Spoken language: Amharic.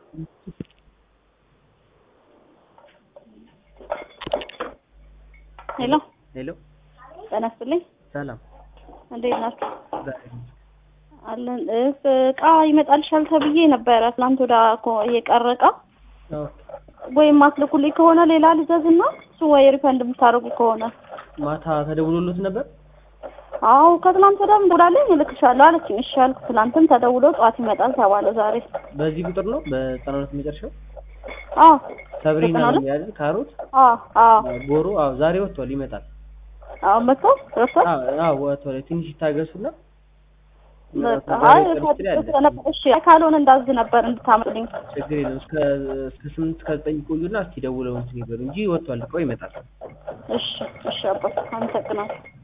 ሄሎ ሄሎ ጤና ይስጥልኝ። ሰላም እንዴት ናችሁ? ዛሬ አለን እ እቃ ይመጣልሻል ተብዬ ነበረ ትናንት ወዳ የቀረ እቃ አዎ ወይም ማትልኩልኝ ከሆነ ሌላ ልዘዝና እሱ ወይ ሪፈንድ የምታደርጉ ከሆነ ማታ ተደውሎሎት ነበር። አዎ ከትናንት ወዳም ደውላለኝ እልክሻለሁ አለችኝ። እሺ አልኩ። ትናንትም ተደውሎ ጠዋት ይመጣል ተባለ ዛሬ። በዚህ ቁጥር ነው በዘጠና ሁለት መጨረሻው አዎ ሰብሪና ዘጠና ነው ሁለት የሚያድር ካሮት አዎ አዎ ጎሮ አዎ ዛሬ ወጥቷል ይመጣል። አዎ መጥቶ ረስቷል። አዎ አዎ ወጥቷል። ትንሽ ይታገሱና በቃ ዛሬ አይ ቅርብ ስል ያለ እሺ ካልሆነ እንዳዝ ነበር እንድታመጡልኝ። ችግር የለም። እስከ እስከ ስምንት እስከ ዘጠኝ ቆዩና እስኪ ደውለው እንትን ይበሉ እንጂ ወጥቷል። እቃው ይመጣል። እሺ እሺ አባት አመሰግናለሁ።